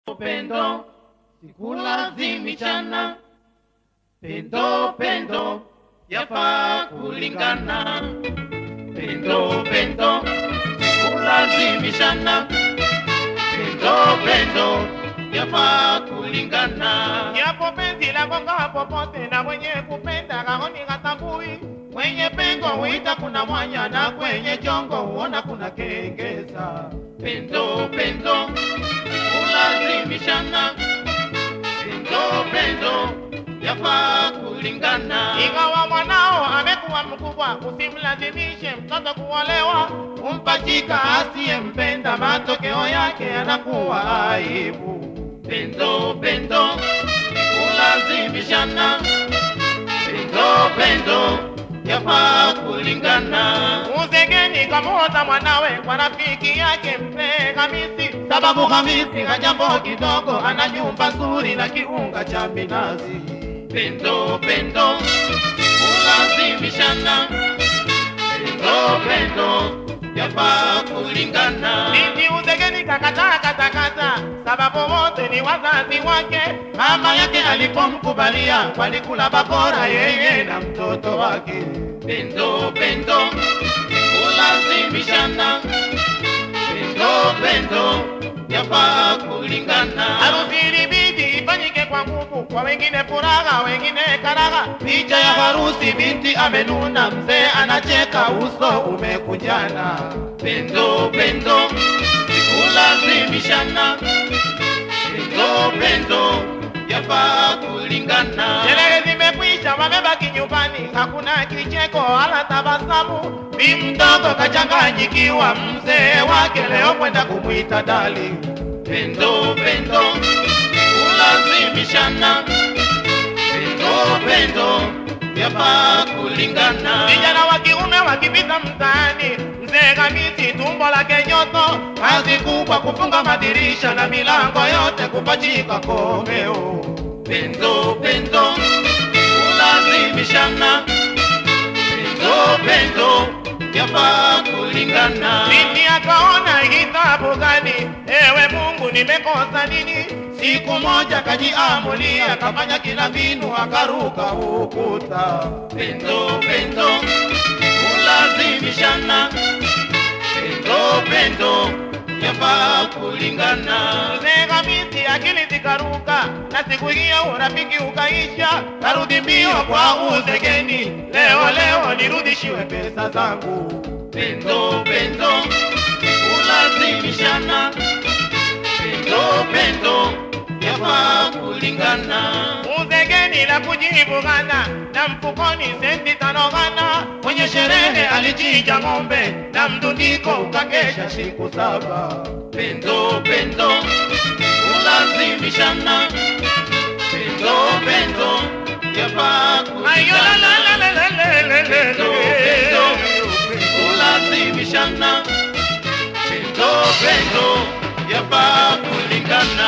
Pendo sikulazimishana, pendo pendo yafaa kulingana, pendo pendo sikulazimishana, pendo pendo yafaa kulingana. Japo penzi la gonga popote na mwenye kupenda kaoni katambui, Kwenye pengo huita kuna mwanya na kwenye jongo huona kuna kengeza. Pendo pendo kulazimishana, pendo pendo yafaa kulingana. ingawa mwanao amekuwa mkubwa, usimlazimishe mtoto kuolewa. Kumpachika asiyempenda, matokeo yake yanakuwa aibu. Pendo pendo kulazimishana, pendo pendo yafaa kulingana. Uzegeni kamota mwanawe kwa rafiki yake mzee Hamisi, sababu Hamisi hajambo kidogo, ana nyumba nzuri na kiunga cha minazi. Pendo pendo kulazimishana, pendo pendo yafaa kulingana. binti uzegeni kakataa katakata, sababu wote ni wazazi wake. Mama yake alipomkubalia walikula bakora yeye na mtoto wake. Pendo pendo kulazimishana, pendo pendo yafaa kulingana. Harusi ilibidi ifanyike kwa nguvu, kwa wengine furaha, wengine karaha. Picha ya harusi, binti amenuna, mzee anacheka, uso umekunjana. Pendo pendo sikulazimishana, pendo pendo yafaa kulingana. Sherehe zimekwisha, wamebaki nyumbani, hakuna kicheko wala tabasamu. Bi mdogo kachanganyikiwa, mzee wake leo kwenda kumwita dali. Pendo pendo kulazimishana, pendo pendo yafaa kulingana. Vijana wa kiume wakipita mtaani, mzee Hamisi tumbo lake nyoto, kazi kubwa kufunga madirisha na milango yote kupachika komeo. Pendo pendo kulazimishana, pendo pendo yafaa kulingana. binti akaona hisabu gani? Ewe Mungu, nimekosa nini? Siku moja kajiamulia, kafanya kila mbinu, akaruka ukuta. Pendo pendo kulazimishana, pendo pendo yafaa kulingana. Mzee Hamisi akili zikaruka, na siku hiyo urafiki ukaisha. Narudi mbio kwa uzegeni, leo leo nirudishiwe pesa zangu. Pendo pendo kulazimishana, pendo pendo yafaa kulingana. Uzegeni la kujibu gana, na mfukoni senti tano gana. Kwenye sherehe alichinja ng'ombe na mdundiko ukakesha siku saba. Pendo pendo kulazimishana, pendo pendo yafaa Ayo la la kulingana. la la la la la la Pendo pendo kulazimishana, pendo pendo yafaa kulingana.